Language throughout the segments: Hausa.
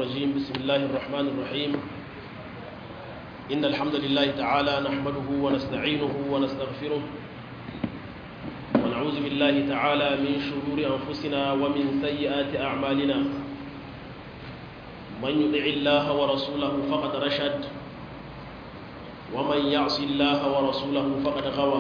الرجيم بسم الله الرحمن الرحيم إن الحمد لله تعالى نحمده ونستعينه ونستغفره ونعوذ بالله تعالى من شرور أنفسنا ومن سيئات أعمالنا من يطع الله ورسوله فقد رشد ومن يعص الله ورسوله فقد غوى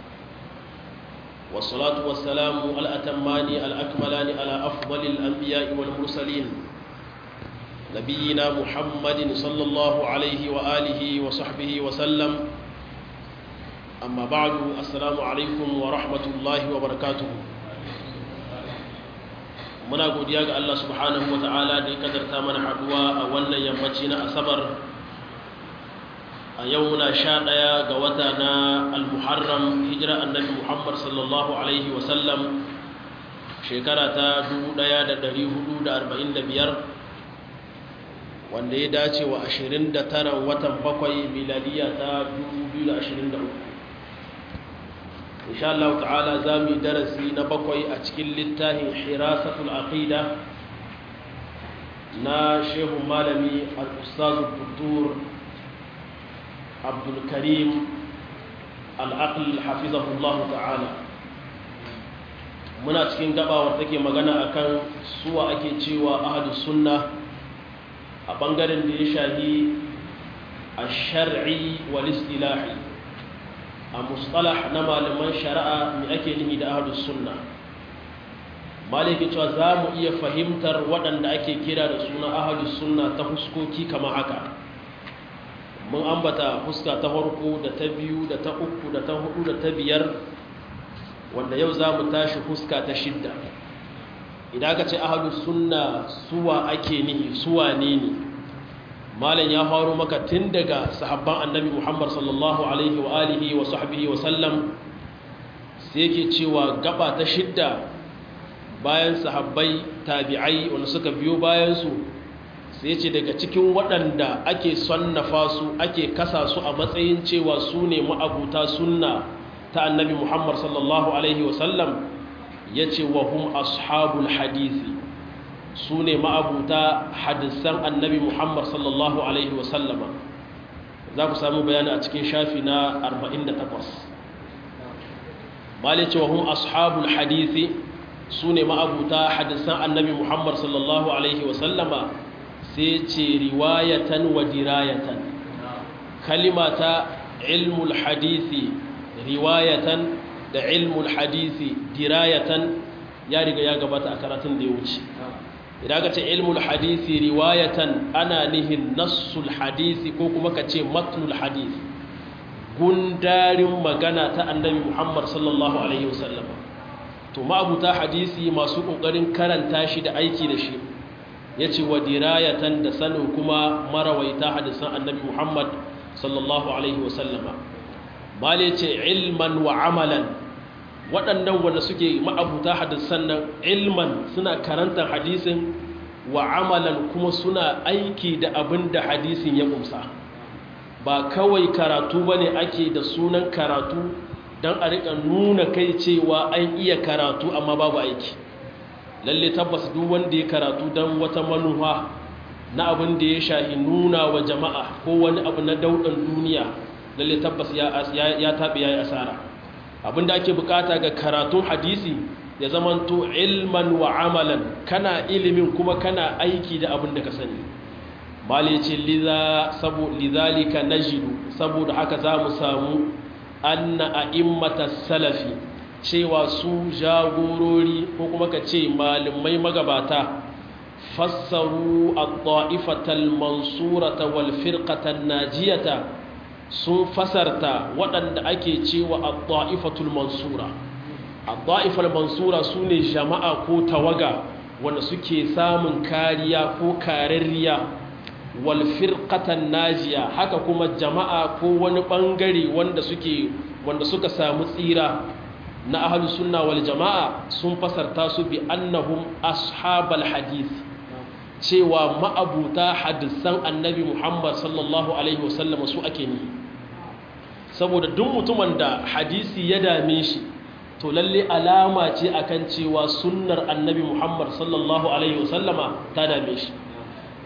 والصلاة والسلام الأتمان الأكملان على أفضل الأنبياء والمرسلين نبينا محمد صلى الله عليه وآله وصحبه وسلم أما بعد السلام عليكم ورحمة الله وبركاته muna godiya ga Allah subhanahu wa ta'ala da ya kadarta mana haduwa a wannan yammaci na asabar a yau muna sha ɗaya ga wata na al-muharram hijira annabi muhammad sallallahu alaihi wasallam shekara ta 1445 wanda ya dace wa 29 watan bakwai miladiya ta 2023 insha Allah ta'ala za mu yi darasi na bakwai a cikin littafin hirasatul aqida na shehu malami al-ustazu dr abdulkarim al'aql hafizahullah ta'ala muna cikin gabawar take magana akan suwa ake cewa ahlus sunna a bangaren da ya shahi a shar'i wal istilahi a mustalah na malaman shari'a mai ake nihi da ahlus sunna maliki cewa za mu iya fahimtar waɗanda ake kira da suna ahlus sunna ta huskoki kama haka mun ambata fuska ta farko da ta biyu da ta uku da ta hudu da ta biyar wanda yau za mu tashi fuska ta shidda idan aka ce ahalus sunna suwa ake nihi suwa ne ne malam ya faru maka tun daga sahabban annabi muhammad sallallahu alaihi wa alihi wa sahbihi wa sallam sai yake cewa gaba ta shidda bayan sahabbai tabi'ai wanda suka biyo bayansu sai ce daga cikin waɗanda ake sonnafa su ake kasa su a matsayin cewa su ne ma'abuta sunna ta annabi muhammad sallallahu alaihi wasallam ya ce wa hum ashabul hadisi su ne ma'abuta hadisan annabi muhammad sallallahu alaihi wasallama za ku samu bayani a cikin shafi na 48 mali ce wa hum ashabul hadisi su ne ma'abuta hadisan annabi muhammad sallallahu alaihi wasallama sai ce riwayatan wa dirayatan kalima ta ilmul hadisi riwayatan da ilmul hadisi dirayatan ya riga ya gabata a karatun da ya wuce idan ka ce ilmul hadisi riwayatan ana nihin nassul hadisi ko kuma ka ce matnul hadisi gundarin magana ta annabi muhammad sallallahu alaihi wasallam to ma'abuta hadisi masu ƙoƙarin karanta shi da aiki da shi ya ce wa dirayatan da sanin kuma marawaita hadisan annabi muhammad sallallahu alaihi wasallama mali ce ilman wa amalan waɗannan wanda suke ma'abuta hadisan nan ilman suna karantar hadisin wa amalan kuma suna aiki da abin da hadisin ya kumsa ba kawai karatu ba ne ake da sunan karatu don a riƙa nuna kai cewa an iya karatu amma babu aiki lalle tabbas duk wanda ya karatu don wata manufa na abin da ya shahi nuna wa jama'a ko wani abu na daudan duniya lalle tabbas ya taɓe ya yi asara abin da ake bukata ga karatun hadisi ya zamanto ilman wa amalan kana ilimin kuma kana aiki da abin da ka sani mali ce lidhalika najidu saboda haka za mu samu anna a'immata salafi cewa su jagorori ko kuma ka ce malamai magabata fassaru at-ta'ifatal mansurata wal firqatan najiyata sun fasarta waɗanda ake cewa at-ta'ifatul mansura at-ta'ifal mansura sune jama'a ko tawaga wanda suke samun kariya ko kararriya wal firqatan najiya haka kuma jama'a ko wani bangare wanda suke wanda suka samu tsira na ahalu sunna wal jama'a sun fasarta su bi annahum ashabal hadith cewa ma'abuta hadisan annabi Muhammad sallallahu alaihi wasallam su ake ni saboda duk mutumin da hadisi ya dame shi to lalle alama ce akan cewa sunnar annabi Muhammad sallallahu alaihi wasallama ta dame shi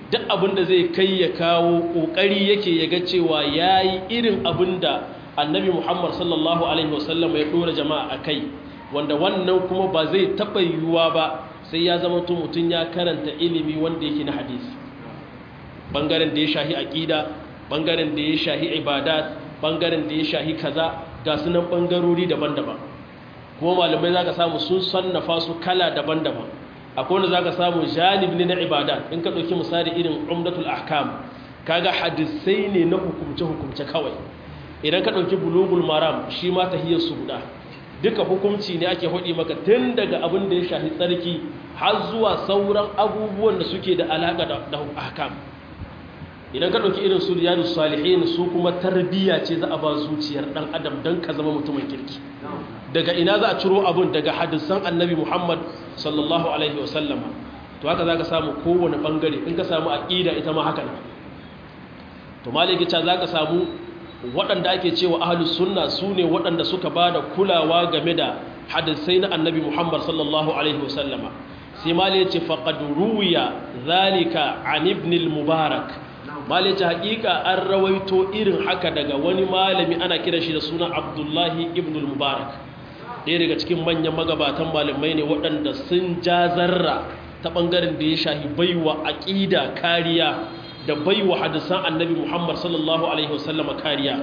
duk abin da zai kai ya kawo kokari yake ya ga cewa yayi irin abin da annabi Muhammad sallallahu alaihi wasallam ya dora jama'a akai wanda wannan kuma ba zai taba yiwuwa ba sai ya zama to mutun ya karanta ilimi wanda yake na hadisi bangaren da ya shahi aqida bangaren da ya shahi ibadat bangaren da ya shahi kaza ga sunan bangarori daban-daban kuma malamai zaka samu sun sannafa su kala daban-daban akwai wanda zaka samu janib ne na ibadat in ka dauki misali irin umdatul ahkam kaga hadisai ne na hukumce hukumce kawai idan ka dauki bulugul maram shi ma tahiyar su guda duka hukunci ne ake hudi maka tun daga abin da ya shahi tsarki har zuwa sauran abubuwan da suke da alaka da ahkam idan ka ɗauki irin su riyadu salihin su kuma tarbiyya ce za a ba zuciyar ɗan adam don ka zama mutumin kirki daga ina za a ciro abin daga hadisan annabi muhammad sallallahu alaihi wasallama to haka za ka samu kowane ɓangare in ka samu aƙida ita ma haka nan to malikica za ka samu waɗanda ake cewa ahalus sunna su ne waɗanda suka ba da kulawa game da hadisai na annabi muhammad sallallahu alaihi wasallama sai mali ya ce faƙad ruwiya zalika an ibn mubarak malice hakika an rawaito irin haka daga wani malami ana kira shi da suna abdullahi ibn mubarak ɗaya daga cikin manyan magabatan malamai ne waɗanda sun jazarra ta ɓangaren da ya shahi baiwa aƙida kariya da baiwa hadisan annabi muhammad sallallahu alaihi wasallama kariya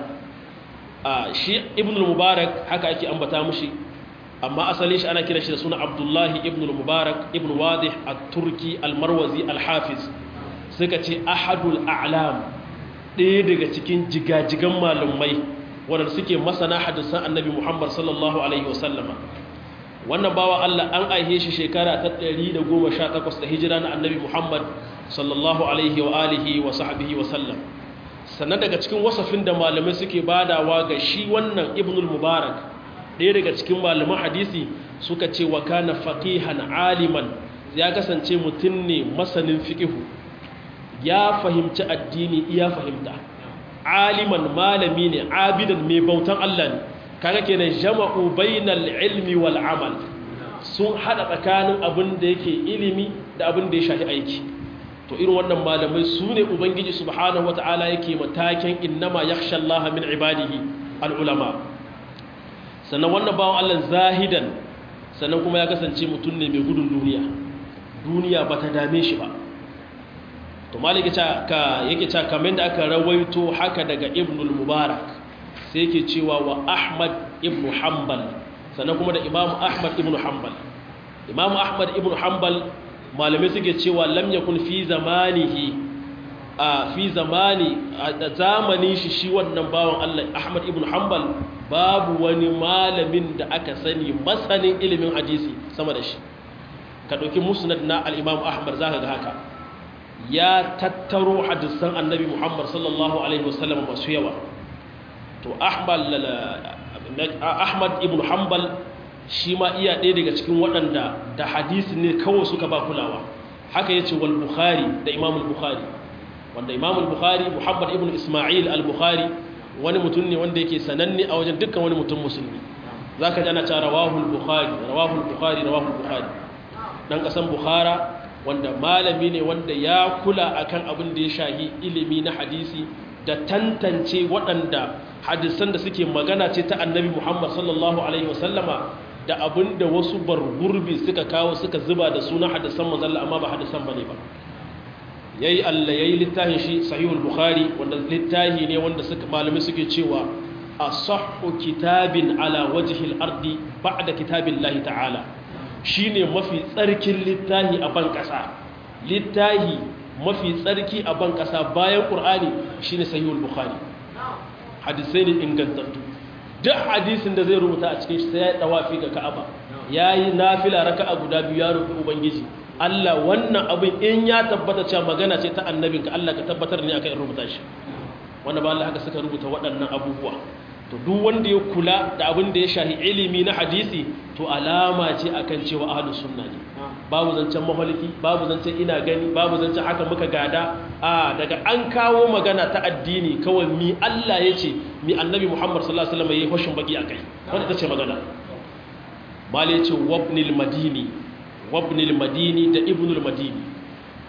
shi ibn mubarak haka ake ambata mushi amma asali shi ana kira shi da suna abdullahi ibn mubarak ibn wadih at-turki al-marwazi al-hafiz suka ce ahadul a'lam ɗaya daga cikin jigajigan malumai wadanda suke masana hadisan annabi muhammad sallallahu alaihi wasallama wannan bawa allah an aihe shi shekara ta 118 da hijira na annabi muhammad sallallahu alaihi wa alihi wa sahbihi wa sallam sannan daga cikin wasafin da malamai suke badawa ga shi wannan ibnul mubarak ɗaya daga cikin malaman hadisi suka ce wa kana faqihan aliman ya kasance mutum ne masanin fiqihu ya fahimci addini iya fahimta aliman malami ne abidan mai bautan Allah ne kaga kenan jama'u bainal ilmi wal amal sun hada tsakanin abin da yake ilimi da abin da ya shafi aiki to irin wannan malamai su ne ubangiji subhanahu wata'ala yake matakin innama yakhsha Allah min ibadihi al ulama sannan wannan bawan Allah zahidan sannan kuma ya kasance mutum ne mai gudun duniya duniya bata dame shi ba to malik yake ca kamar da aka rawaito haka daga ibnul mubarak sai yake cewa wa ahmad ibn hanbal sannan kuma da imamu ahmad ibn hanbal imamu ahmad ibn hanbal malamai suke cewa lam yakun fi zamanihi a fi zamani a zamani shi shi wannan bawan Allah ahmad ibn hanbal babu wani malamin da aka sani masanin ilimin hadisi sama da shi ka ɗauki musnad na al-imam ahmad zaka ga haka ya tattaro hadisan annabi Muhammad sallallahu Alaihi wasallam masu yawa to Ahmad ibn Hanbal shi ma iya ɗaya daga cikin waɗanda da hadisi ne kawai suka ba kulawa haka yace wal Bukhari da Imam al-Bukhari wanda Imam al-Bukhari Muhammad ibn Isma'il al-Bukhari wani mutum ne wanda yake sananne a wajen dukkan wani mutum musulmi zaka ji ana cewa rawahu al-Bukhari rawahu al-Bukhari rawahu al-Bukhari dan kasan Bukhara wanda malami ne wanda ya kula akan abin da ya shahi ilimi na hadisi da tantance waɗanda hadisan da suke magana ce ta annabi Muhammad sallallahu alaihi wasallama da abin da wasu bargurbi suka kawo suka zuba da suna hadisan manzalla amma ba hadisan bane ba yayi Allah yayi littafin shi sahihul bukhari wanda littafi ne wanda suka malami suke cewa asahhu kitabin ala wajhil ardi ba'da kitabillahi ta'ala shi ne mafi tsarkin littahi a ban ƙasa littahi mafi tsarki a ban ƙasa bayan ƙur'ani shi ne sahihul bukhari hadisai ne ingantattu duk hadisin da zai rubuta a cikin shi sai ya yi ɗawafi ga ka'aba ya yi nafila raka a guda biyu ya rufe ubangiji allah wannan abin in ya tabbata cewa magana ce ta annabinka allah ka tabbatar ne akan rubuta shi wanda ba allah haka suka rubuta waɗannan abubuwa to duk wanda ya kula da abin da ya shahi ilimi na hadisi to alama ce akan cewa ahlus sunna ne babu zancen mahaliki babu zancen ina gani babu zancen haka muka gada a daga an kawo magana ta addini kawai mi Allah ya ce mi annabi Muhammad sallallahu alaihi wasallam yayi hoshin baki akai wanda tace magana mali ce wabnil madini wabnil madini da ibnul madini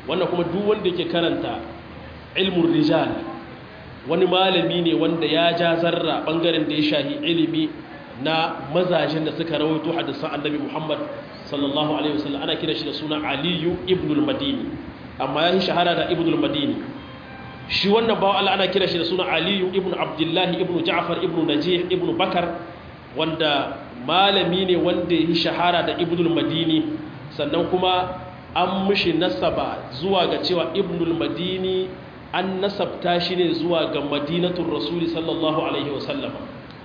wannan kuma duk wanda yake karanta ilmun rijal wani malami ne wanda ya ja zarra bangaren da ya shahi ilimi na mazajen da suka rawaito hadisan annabi Muhammad sallallahu alaihi wasallam ana kira shi da suna Aliyu ibn al-Madini amma ya shahara da ibn al-Madini shi wannan bawa Allah ana kira shi da suna Aliyu ibn Abdullah ibn Ja'far ibn Najih ibn Bakar wanda malami ne wanda ya shahara da ibn al-Madini sannan kuma an mishi nasaba zuwa ga cewa ibn al-Madini an nasabta shi ne zuwa ga madinatul rasuli sallallahu alaihi wasallam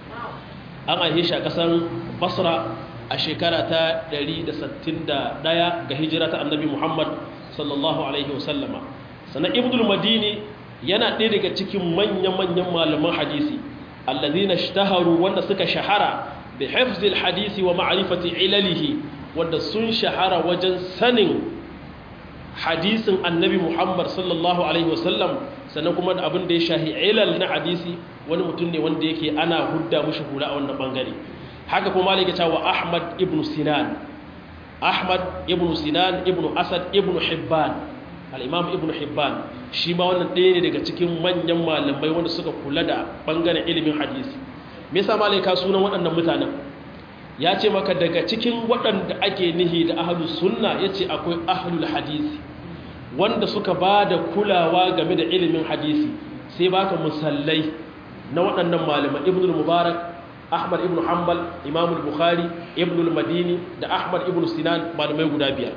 an aihe shi a kasan basra a shekara ta 161 ga hijira ta annabi muhammad sallallahu alaihi wasallama sannan ibnul madini yana ɗaya daga cikin manya-manyan malaman hadisi allazina shtaharu wanda suka shahara bi hifzil hadisi wa ma'rifati ilalihi wanda sun shahara wajen sanin hadisin annabi muhammad sallallahu alaihi wasallam sannan kuma da abin da ya shahi ilal na hadisi wani mutum ne wanda yake ana hudda mushi hula a wannan bangare haka kuma malika cewa ahmad ibn sinan ahmad ibn sinan ibn asad ibn hibban al-imam ibn hibban shi ma wannan ɗaya ne daga cikin manyan malamai wanda suka kula da bangaren ilimin hadisi me yasa malika sunan waɗannan mutanen ya ce maka daga cikin waɗanda ake nihi da ahlus sunna yace akwai ahlul hadisi wanda suka ba da kulawa game da ilimin hadisi sai baka musallai na waɗannan malaman ibn mubarak ahmad ibn hanbal imam bukhari ibn madini da ahmad ibn sinan malamai guda biyar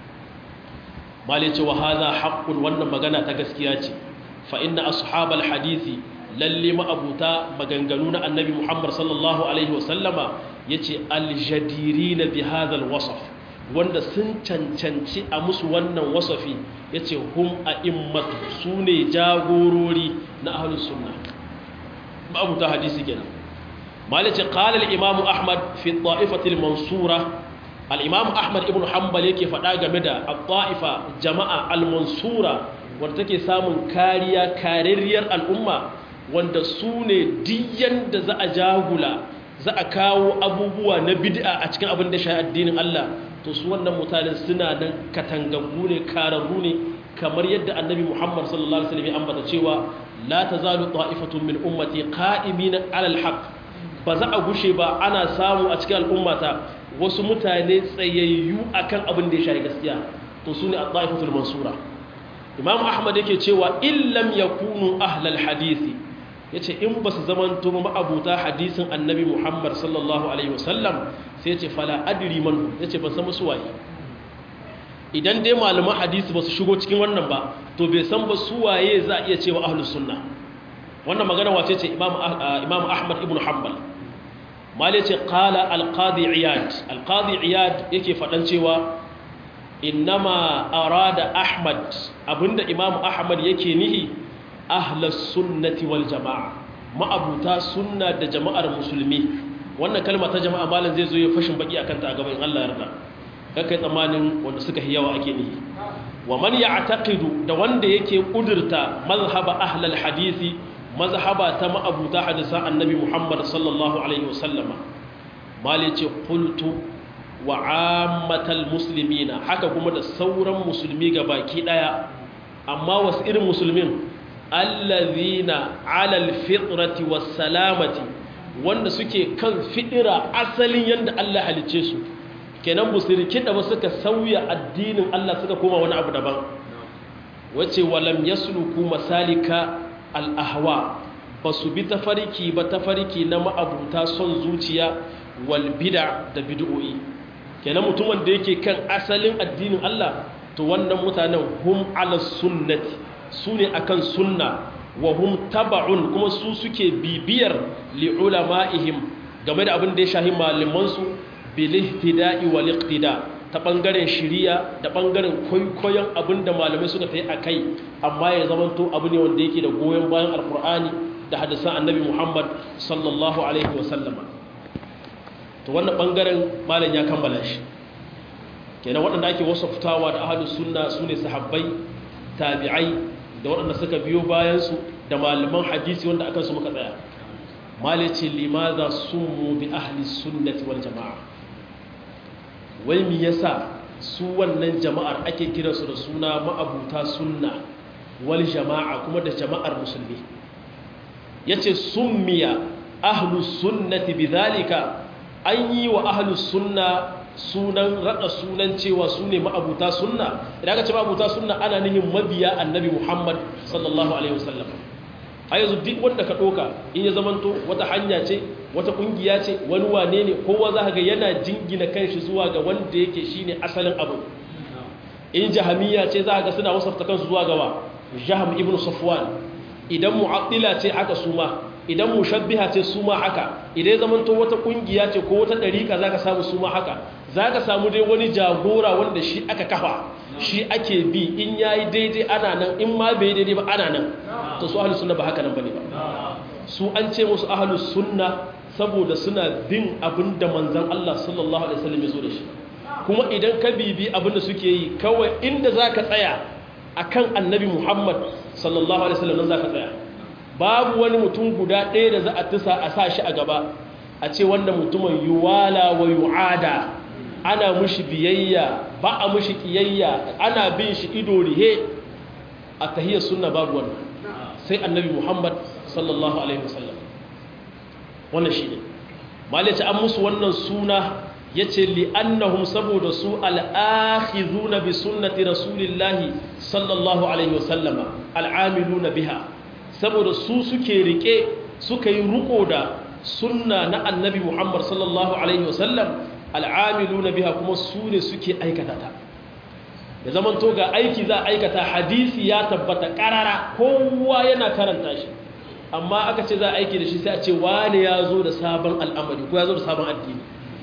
malai ce wa haza haqqun wannan magana ta gaskiya ce fa inna ashabal hadisi lalle ma'abuta maganganu na annabi muhammad sallallahu alaihi wasallama yace aljadirina bi hadha alwasf wanda sun cancanci a musu wannan wasafi ya ce hum a immatu su ne jagorori na ahalus sunna babu ta hadisi kenan malice qala al-imam ahmad fi ta'ifatil mansura al-imam ahmad ibn hanbal yake faɗa game da at-ta'ifa jama'a al-mansura wanda take samun kariya karerriyar al'umma wanda su ne diyan da za a jagula za a kawo abubuwa na bid'a a cikin abin da shi addinin Allah to su wannan mutanen suna nan katangangu ne kararru ne kamar yadda annabi Muhammad sallallahu alaihi wasallam ya ambata cewa la tazalu ta'ifatun min ummati qa'imina 'ala al-haq ba za a gushe ba ana samu a cikin al'ummata wasu mutane tsayayyu akan abin da ya shafi gaskiya to su ne at-ta'ifatul mansura Imam Ahmad yake cewa illam yakunu ahlal hadisi ya ce in ba su zamanto ma'abuta hadisin annabi muhammad sallallahu alaihi wasallam sai ce fala adiri man ya ce ban san su waye idan dai malaman hadisi ba su shigo cikin wannan ba to bai san ba su waye za a iya cewa ahlus sunna wannan magana wace ce imam ahmad ibn hanbal mali ce qala al-qadi iyad al-qadi iyad yake fadan cewa innama arada ahmad abinda imam ahmad yake nihi ahlas sunnati wal jama'a ma'abuta sunna da jama'ar musulmi wannan kalma ta jama'a malam zai zo ya fashin baki akan ta a gaban Allah yarda kai tsammanin wanda suka yi yawa ake nihi wa man ya'taqidu da wanda yake kudurta mazhaba ahlal hadisi mazhaba ta ma'abuta hadisan annabi Muhammad sallallahu alaihi wasallama mali ce qultu wa ammatal muslimina haka kuma da sauran musulmi baki daya amma wasu irin musulmin allazina alal fitrati was salamati wanda suke kan fidira asalin yanda Allah halice su kenan musirki da ba suka sauya addinin Allah suka koma wani abu daban wace walam yasluku masalika al ahwa basu bi tafariki ba tafariki na ma'abuta son zuciya wal bid'a da bid'o'i kenan mutumin da yake kan asalin addinin Allah to wannan mutanen hum ala sunnati su ne akan sunna wa hum taba'un kuma su suke bibiyar li ulama'ihim game da abin da ya shahi malamansu bil ihtida'i wal iqtida ta bangaren shiriya da bangaren kwaikwayon abin da malamai suka tayi akai amma ya zamanto abu ne wanda yake da goyon bayan alqur'ani da hadisan annabi Muhammad sallallahu alaihi wa sallama to wannan bangaren malam ya kammala shi kenan waɗanda ake wasaftawa da ahlus sunna sune sahabbai tabi'ai da waɗanda suka biyo bayansu da malaman hadisi wanda aka su muka tsaya malice limaza sumu bi ahli sunnati wal jama'a wai mi yasa su wannan jama'ar ake kiransu da suna ma'abuta sunna wal jama'a kuma da jama'ar musulmi yace summiya ahlus sunnati bidhalika an yi wa ahlus sunna sunan rada sunan cewa su ne ma'abuta sunna idan aka ce ma'abuta sunna ana nihin mabiya annabi Muhammad sallallahu alaihi wasallam a yanzu duk wanda ka ɗoka in ya zamanto wata hanya ce wata ƙungiya ce wani wane ne kowa za ga yana jingina kanshi zuwa ga wanda yake shine asalin abu in jahamiya ce za ga suna wasafta kansu zuwa gawa jaham ibn safwan idan mu'attila ce haka suma idan mushabbiha ce suma haka idan zamanto wata ƙungiya ce ko wata ɗariƙa za ka samu suma haka za ka samu dai wani jagora wanda shi aka kafa shi ake bi in yayi daidai ana nan in ma bai daidai ba ana nan to su ahlus sunna ba haka nan bane ba su an ce musu ahlus sunna saboda suna bin abin da manzon Allah sallallahu alaihi wasallam ya zo da shi kuma idan ka bibi abin da suke yi kawai inda zaka tsaya akan annabi Muhammad sallallahu alaihi wasallam nan zaka tsaya babu wani mutum guda ɗaya da za a tusa a sa shi a gaba a ce wanda mutumin yuwala wa yu'ada ana mushi biyayya ba a mushi kiyayya ana bin shi ido rihe a tahiyar sunna babu wannan sai annabi muhammad sallallahu alaihi wasallam wannan shi ne malice an musu wannan suna ya ce li'annahum saboda su al'akhizuna bi sunnati rasulillahi sallallahu alaihi wasallama al'amiluna biha saboda su suke rike suka yi ruko da sunna na annabi muhammad sallallahu alaihi wasallam al'amiluna biha kuma su ne suke aikata ta da zaman to ga aiki za a aikata hadisi ya tabbata karara kowa yana karanta shi amma aka ce za a aiki da shi sai a ce wane ya zo da sabon al'amari ko ya zo da sabon addini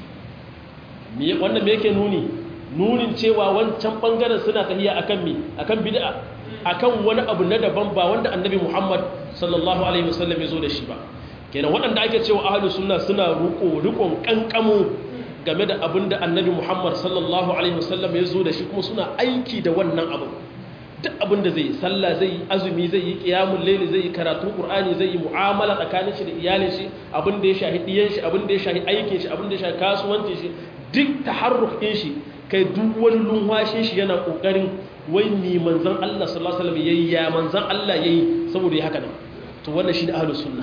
wannan me yake nuni nunin cewa wancan bangaren suna tahiya akan mi akan bid'a akan wani abu na daban ba wanda annabi Muhammad sallallahu alaihi wasallam ya zo da shi ba kenan waɗanda ake cewa ahlus sunna suna ruko rukon kankamu game da abin da annabi Muhammad sallallahu alaihi wasallam ya zo da shi kuma suna aiki da wannan abu duk abin da zai yi sallah zai yi azumi zai yi qiyamul layli zai yi karatu qur'ani zai yi mu'amala tsakanin shi da iyalin shi abin da ya shahi diyan shi abin da ya shahi aikin shi abin da ya shahi kasuwancin shi duk taharruk din shi kai duk wani lunwashin shi yana kokarin wai ni manzon Allah sallallahu alaihi wasallam yayi ya manzon Allah yayi saboda ya haka nan to wannan shine ahlus sunna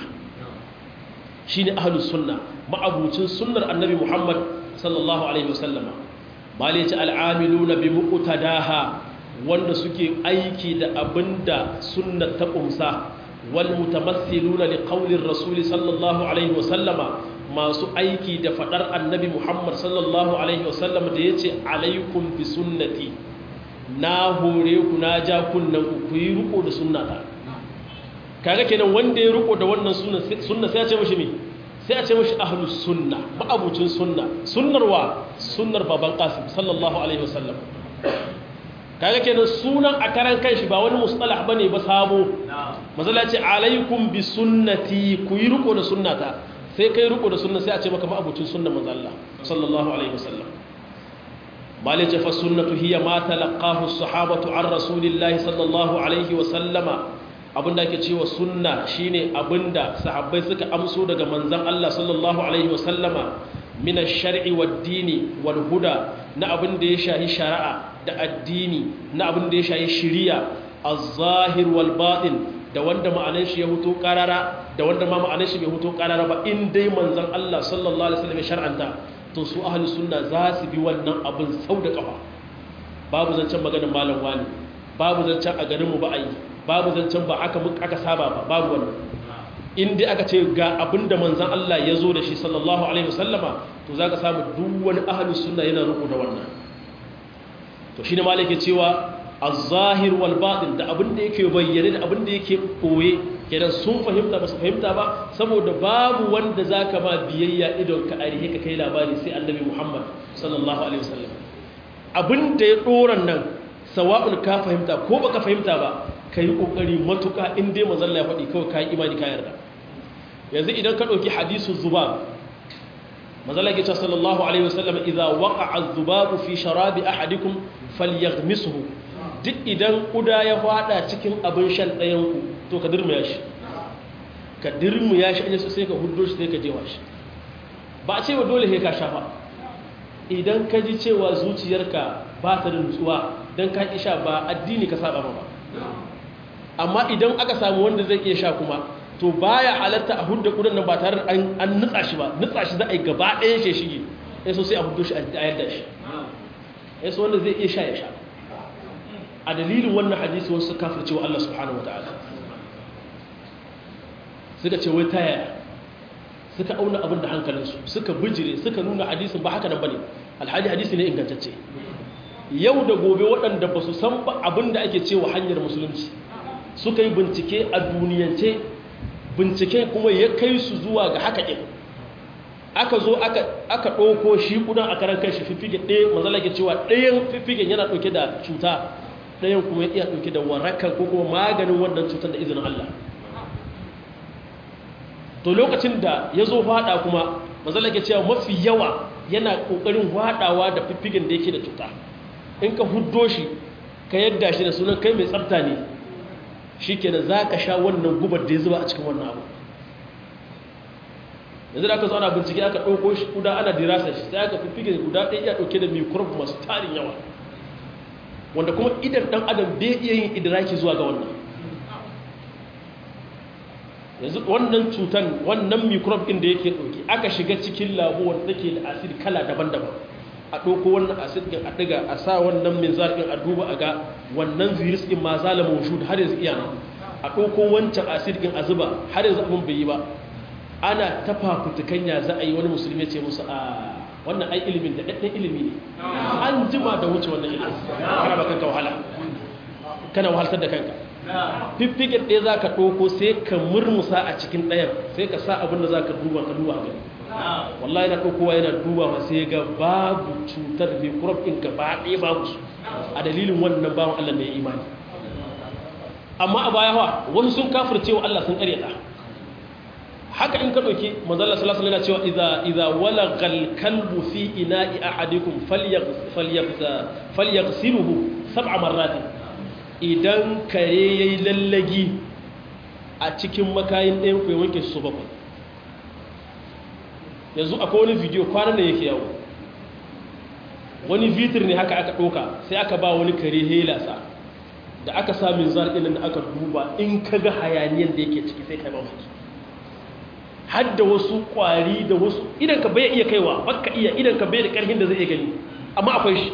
shine ahlus sunna ma'abucin sunnar annabi Muhammad sallallahu alaihi wasallama malai ce al'amiluna bi muqtadaha wanda suke aiki da abinda sunnar ta kumsa wal mutamassiluna li qawlir rasul sallallahu alaihi wasallama masu aiki da fadar annabi Muhammad sallallahu alaihi wasallama da yace alaikum bi sunnati na hore ku na ja kunnan ku yi riko da sunnata kaga kenan wanda ya riko da wannan sunna sunna sai ya ce mishi me sai a ce mashi ahlus sunna ma'abucin sunna sunnar wa sunnar baban qasim sallallahu alaihi wasallam kaga kenan sunan a karan kanshi ba wani mustalah bane ba sabo mazala ce alaikum bi sunnati ku yi riko da sunnata sai kai riko da sunna sai a ce maka ma'abucin sunnar manzo Allah sallallahu alaihi wasallam malice fa sunnatu hiya ma talaqahu as-sahabatu an rasulillahi sallallahu alaihi wasallama abinda ake cewa sunna shine abinda sahabbai suka amso daga manzon Allah sallallahu alaihi wasallama min ash-shar'i wad-dini wal-huda na abinda ya shahi shari'a da addini na abinda ya shahi shari'a az-zahir wal-batin da wanda ma'anar shi ya huto karara da wanda ma ma'anar shi bai huto karara ba in dai manzon Allah sallallahu alaihi wasallam ya shar'anta to su ahli sunna za su bi wannan abin sau da kafa babu zancen maganar malam wani babu zancen a garinmu ba a yi babu zancen ba aka aka saba ba babu wannan in dai aka ce ga abinda manzon Allah ya zo da shi sallallahu alaihi wasallama to zaka samu duk wani ahli sunna yana ruku da wannan to shine malaka cewa az-zahir wal batin da abinda yake bayyane da abinda yake koye kenan sun fahimta ba su fahimta ba saboda babu wanda zaka ma biyayya idon ka arihe ka kai labari sai annabi Muhammad sallallahu alaihi wasallam abinda ya doran nan sawa'un ka fahimta ko baka fahimta ba ka yi ƙoƙari matuƙa in dai mazalla ya faɗi kawai ka yi imani ka yarda yanzu idan ka ɗauki hadisu zubab mazalla ke cewa sallallahu alaihi wasallam idza waqa'a zubabu fi sharabi ahadikum falyaghmisuhu duk idan kuda ya fada cikin abin shan ɗayan ku to ka dirmuya shi ka dirmuya shi an sai ka huddo shi sai ka jewa shi ba a cewa dole sai ka shafa idan ka ji cewa zuciyarka ba ta da nutsuwa don ka ƙi sha ba addini ka saba ba amma idan aka samu wanda zai iya sha kuma to baya halatta a hudda kudin nan ba tare da an nutsa shi ba nutsa shi za a yi gaba ɗaya shi shige ya so sai a huddo shi a yadda shi ya so wanda zai iya sha ya sha a dalilin wannan hadisi wasu kafir cewa Allah subhanahu wa ta'ala suka ce wai ta yaya suka auna abin da hankalinsu suka bijire suka nuna hadisin ba haka nan bane alhali hadisi ne ingantacce yau da gobe waɗanda ba su san ba abin da ake cewa hanyar musulunci suka yi bincike a duniyance bincike kuma ya kai su zuwa ga haka ɗin aka zo aka ɗauko shi kudan a karan kai shi fiffige ɗaya mazala ke cewa ɗayan fiffigen yana ɗauke da cuta ɗayan kuma ya iya ɗauke da warakan ko kuma maganin wannan cutar da izinin Allah to lokacin da ya zo faɗa kuma mazala ke cewa mafi yawa yana ƙoƙarin faɗawa da fiffigen da yake da cuta in ka huddo shi ka yadda shi da sunan kai mai tsafta ne shi kenan za ka sha wannan gubar da ya zuba a cikin wannan abu yanzu da aka zo ana bincike aka ɗauko shi kuda ana dirasa shi sai aka fiffige guda ɗaya iya ɗauke da microbe masu tarin yawa wanda kuma idan ɗan adam bai iya yin idiraki zuwa ga wannan yanzu wannan cutan wannan microbe ɗin da yake ɗauke aka shiga cikin labo wanda take da acid kala daban-daban a ɗauko wannan acid ɗin a ɗiga a sa wannan minzar ɗin a duba a ga wannan virus ɗin ma zala mawujud har yanzu iya nan a ɗauko wancan acid ɗin a zuba har yanzu abin bai yi ba ana ta fafutukan ya za a yi wani musulmi ce musu a wannan ai ilimin da ɗaɗɗen ilimi ne an jima da wuce wannan ilimin kana ba kanka wahala kana wahaltar da kanka fiffigen ɗaya za ka ɗauko sai ka murmusa a cikin ɗayan sai ka sa abin da za ka duba ka duba gani wallahi na ɗaukowa yana duba ma sai ga babu cutar microbe ɗin gaba ɗaya babu su a dalilin wannan bawan Allah ne imani amma a baya wa wasu sun kafirce wa Allah sun ƙaryata haka in ka ɗauki manzala sallallahu alaihi cewa idza idza walagal kalbu fi ina'i ahadikum falyaghsiluhu sab'a marratin idan kare yayi lallagi a cikin makayin ɗayan ku ya wanke su bakwai yanzu akwai wani video kwanan da yake yawo wani vitir ne haka aka ɗauka sai aka ba wani kare helasa da aka samun zarɗin da aka duba in ka ga hayaniyar da yake ciki sai kai mamaki har da wasu ƙwari da wasu idan ka bai iya kaiwa baka iya idan ka bai da ƙarfin da zai iya gani amma akwai shi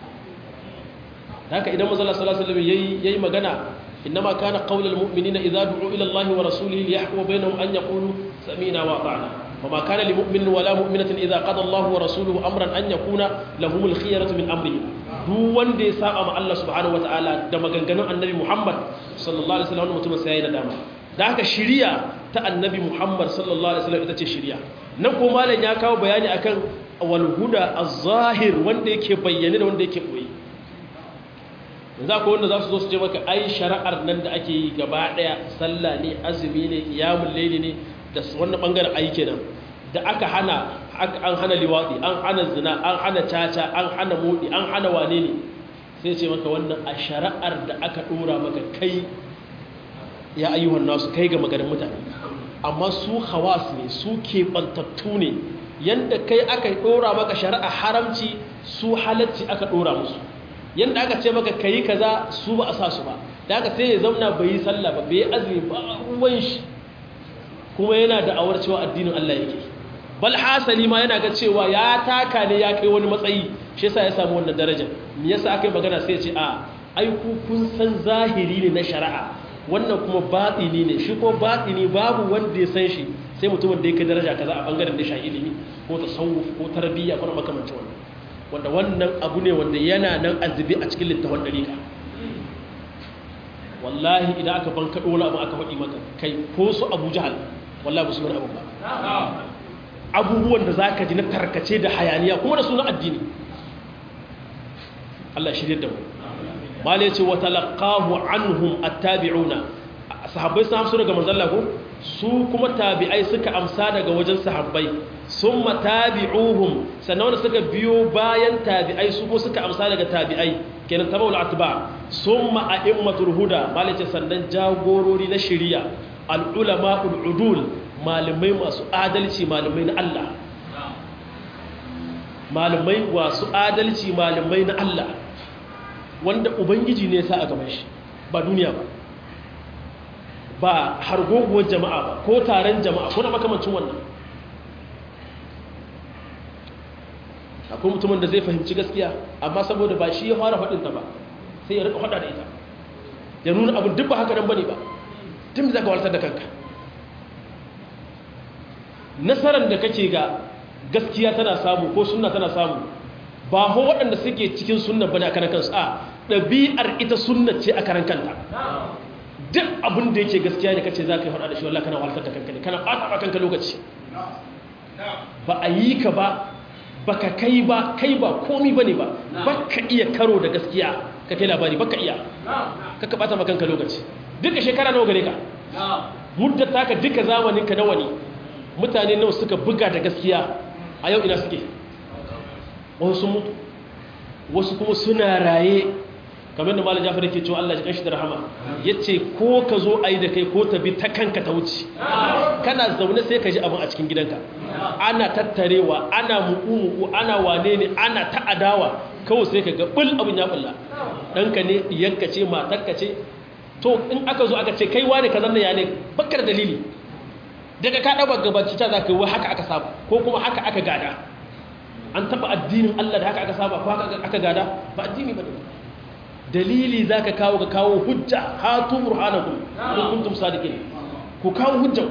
haka idan mazala sallallahu alaihi yayi magana innama kana qaulul mu'minina idza du'u ila Allah wa rasulihi liyahkuma bainahum an yaqulu sami'na wa ata'na وما كان لمؤمن ولا مؤمنة إذا قضى الله ورسوله أمرا أن يكون لهم الخيرة من أمرهم duk wanda ya saba ma Allah subhanahu wataala da maganganun annabi Muhammad sallallahu alaihi wasallam mutum sai yayi nadama da haka shiriya ta annabi Muhammad sallallahu alaihi wasallam ita ce shiriya nan ko malam ya kawo bayani akan wal huda az-zahir wanda yake bayyane da wanda yake koyi yanzu akwai wanda za su zo su ce maka ai shari'ar nan da ake yi gaba daya sallah ne azumi ne qiyamul layli ne da wannan bangaren ayi kenan da aka hana an hana liwadi an hana zina an hana caca an hana modi an hana wane ne sai ce maka wannan a shari'ar da aka dora maka kai ya ayyuhan nasu kai ga maganin mutane amma su hawas ne su keɓantattu ne yadda kai aka dora maka shari'a haramci su halacci aka dora musu yadda aka ce maka kayi kaza su ba a sa su ba da aka sai ya zauna bai yi sallah ba bai yi azumi ba ruwan shi kuma yana da awar cewa addinin Allah yake bal hasali ma yana ga cewa ya taka ne ya kai wani matsayi shi yasa ya samu wannan darajar me yasa aka yi magana sai ya ce a ai ku kun san zahiri ne na shari'a wannan kuma batini ne shi ko batini babu wanda ya san shi sai mutumin da yake daraja kaza a bangaren da shi ilimi ko tasawuf ko tarbiyya ko makamancin wannan wanda wannan abu ne wanda yana nan azubi a cikin littafin dariƙa wallahi idan aka ban kaɗo wani abu aka faɗi maka kai ko su abu jahal wallahi ba su wani abu ba abubuwan da za ka ji na tarkace da hayaniya kuma da suna addini Allah shirya da mu malai ce wa talaqahu anhum attabi'una sahabbai sun amsa daga manzon Allah ko su kuma tabi'ai suka amsa daga wajen sahabbai summa tabi'uhum sannan wanda suka biyo bayan tabi'ai su ko suka amsa daga tabi'ai kenan tabaul atba summa a'immatul huda malai ce sannan jagorori na shari'a al ulama ul udul malamai masu adalci malamai na Allah malamai wasu adalci malamai na Allah wanda ubangiji ne sa a gaban shi ba duniya ba ba hargoguwar jama'a ba ko taron jama'a ko na makamancin wannan akwai mutumin da zai fahimci gaskiya amma saboda ba shi ya fara faɗinta ba sai ya rika faɗa da ita ya nuna abin duk ba haka nan bane ba tun za ka waltar da kanka nasarar da kake ga gaskiya tana samu ko sunna tana samu ba ho waɗanda suke cikin sunna bane a karan kansu a ɗabi'ar ita sunna ce a karan kanta duk abin da yake gaskiya ne kace za ka yi faɗa da shi wallah kana waltar da kanka ne kana ɓata ba kanka lokaci ba a yi ka ba baka kai ba kai ba komi bane ba baka iya karo da gaskiya ka kai labari baka iya kaka bata maka kanka lokaci duka shekara nawa gare ka muddar taka duka zamanin ka nawa ne mutane nawa suka buga da gaskiya a yau ina suke wasu sun mutu wasu kuma suna raye kamar da malam Jafar yake cewa Allah ya kanshi da rahama yace ko ka zo ayi da kai ko ta bi ta kanka ta wuce kana zaune sai ka ji abin a cikin gidanka ana tattarewa ana muku ana wane ne ana ta adawa kawai sai ka ga bul abin ya bulla ɗanka ne ɗiyanka ce matarka ce to in aka zo aka ce kai wane ka zanna ya ne bakar dalili daga ka ɗaba gabaci ta za ka yi haka aka saba ko kuma haka aka gada an taɓa addinin Allah da haka aka saba ko haka aka gada ba addini ba ne dalili za ka kawo ka kawo hujja hatu burhanakum in kuntum sadiqin ku kawo hujjan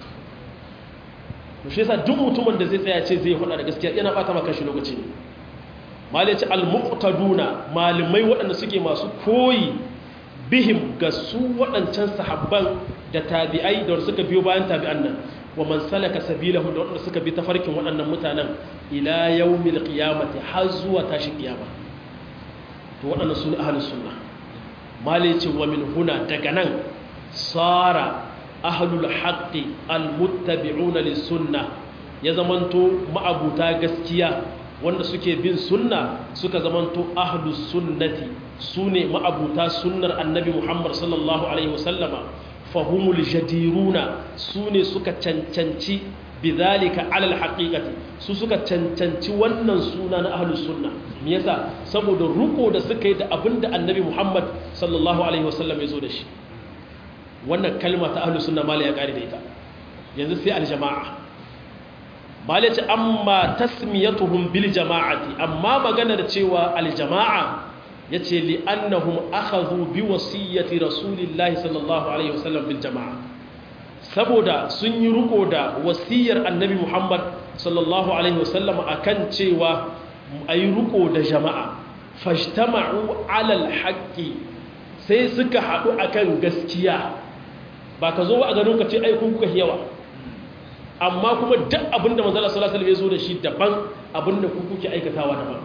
to shi yasa duk mutumin da zai tsaya ce zai hada da gaskiya yana bata maka shi lokaci ne malai ce al-muqtaduna malamai waɗanda suke masu koyi bihim ga su waɗancan sahabban da tabi'ai da suka biyo bayan tabi'an nan wa man salaka sabilahu da waɗanda suka bi tafarkin waɗannan mutanen ila yawmil qiyamati har zuwa tashi kiyama to waɗannan su ne ahlus sunna malai ce wa min huna daga nan sara ahlul haqqi almuttabi'una lis-sunnah ya zamanto ma'abuta gaskiya wanda suke bin sunna suka zamanto ahlus sunnati sune ma'abuta sunnar annabi Muhammad sallallahu alaihi wasallama fahumul jadiruna sune suka cancanci bidhalika alal haqiqati su suka cancanci wannan suna na ahlus sunna me yasa saboda ruko da suka yi da abinda annabi Muhammad sallallahu alaihi wasallam ya zo da shi wannan kalma ta ahlus sunna mala ya kare da ita yanzu sai aljama'a mala ce amma tasmiyatuhum bil jama'ati amma magana da cewa aljama'a yace li annahum akhadhu bi wasiyyati rasulillahi sallallahu alaihi wasallam bil jama'a saboda sun yi riko da wasiyar annabi Muhammad sallallahu alaihi wasallam akan cewa ayi riko da jama'a fajtama'u alal haqqi sai suka haɗu akan gaskiya ba ka zo ba a ganin ka ce ai kun kuka yawa amma kuma duk abinda manzala sallallahu alaihi wasallam ya zo da shi daban abinda ku kuke aikatawa daban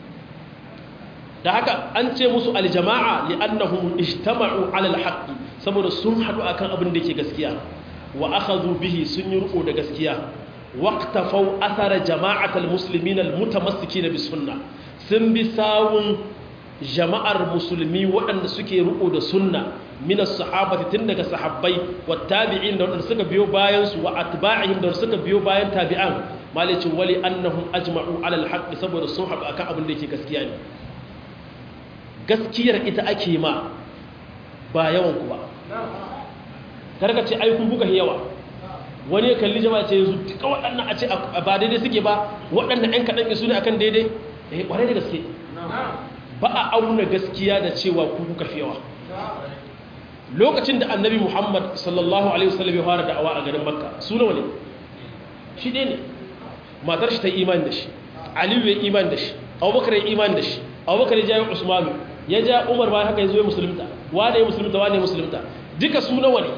da haka an ce musu aljama'a li'annahum ijtama'u 'ala al-haqq saboda sun hadu akan abin da yake gaskiya wa akhadhu bihi sun yi riko da gaskiya waqtafau athara jama'atal muslimin al-mutamassikina bis sunnah sun bi sawun jama'ar musulmi waɗanda suke riko da sunna minas sahabati tun daga sahabbai wa tabi'in da waɗanda suka biyo bayan su wa atba'ihim da suka biyo bayan tabi'an malicin wali annahum ajma'u ala alhaq saboda sun haɗu akan abin da yake gaskiya ne gaskiyar ita ake ma ba yawan ku ba karka ce ai kun buga yawa wani ya kalli jama'a ce yanzu duka waɗannan a ce ba daidai suke ba waɗannan ɗan kaɗan su ne akan daidai eh ƙwarai da gaske ba a auna gaskiya da cewa ku kuka fi yawa lokacin da annabi muhammad sallallahu alaihi wasallam ya fara da'awa a garin makka su nawa ne shi ɗaya ne matar shi ta yi imani da shi aliyu ya imani da shi abubakar ya imani da shi abubakar ya jawo usmanu ya ja umar bayan haka ya zo ya musulunta wane ya musulunta wane ya musulunta duka su nawa ne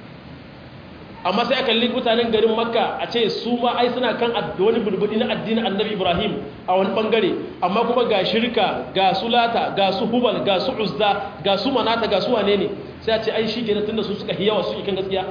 amma sai a kalli mutanen garin makka a ce su ma ai suna kan wani bulbudi na addinin annabi ibrahim a wani bangare amma kuma ga shirka ga su lata ga su hubal ga su uzza ga su manata ga su wane ne sai a ce ai shi kenan tunda su suka hiyawa su ikan gaskiya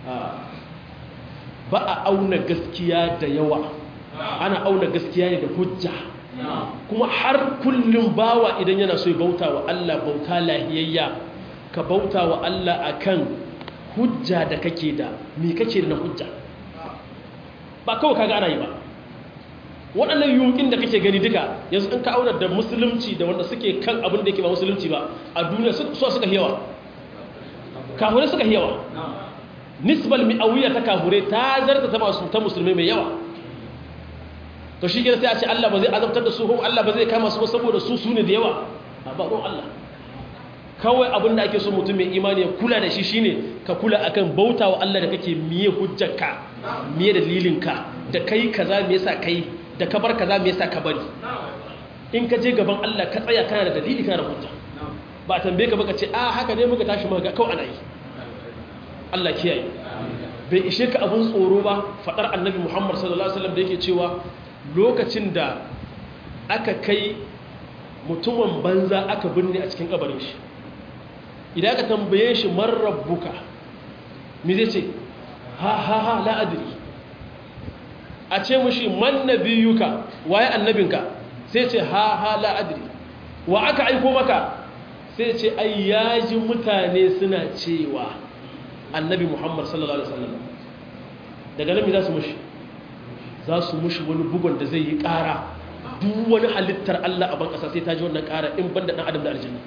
ba a auna gaskiya da yawa ana auna gaskiya ne da hujja kuma har kullum bawa idan yana so ya bauta wa Allah bauta lahiyayya ka bauta wa Allah akan hujja da kake da me kake da na hujja ba kawai kaga ana yi ba waɗannan yukin da kake gani duka yanzu in ka auna da musulunci da wanda suke kan abin da yake ba musulunci ba a duniya su suka yawa kahure suka yawa nisbal mi'awiyya ta kahure ta zarta ta masu ta musulmai mai yawa to shi sai a ce Allah ba zai azabtar da su ko Allah ba zai kama su saboda su su ne da yawa a ba don Allah kawai abin da ake so mutum mai imani ya kula da shi shine ka kula akan bautawa Allah da kake miye hujjarka miye dalilinka da kai kaza me yasa kai da ka bar kaza me yasa ka bari in ka je gaban Allah ka tsaya kana da dalili kana da hujja ba a tambaye ka ba ka ce a haka ne muka tashi muka kawai ana yi Allah kiyaye bai ishe ka abun tsoro ba fadar annabi Muhammad sallallahu alaihi wasallam da yake cewa lokacin da aka kai mutumin banza aka binne a cikin kabarin shi idan aka tambaye shi man rabbuka me zai ce ha ha ha la adri a ce mushi man nabiyuka waye annabinka sai ce ha ha la adri wa aka aiko maka sai ce ai yaji mutane suna cewa annabi muhammad sallallahu alaihi wasallam daga nan me za su mushi za su mushi wani bugun da zai yi ƙara duk wani halittar Allah a ban ƙasa sai ta ji wannan ƙara in banda ɗan adam da aljanna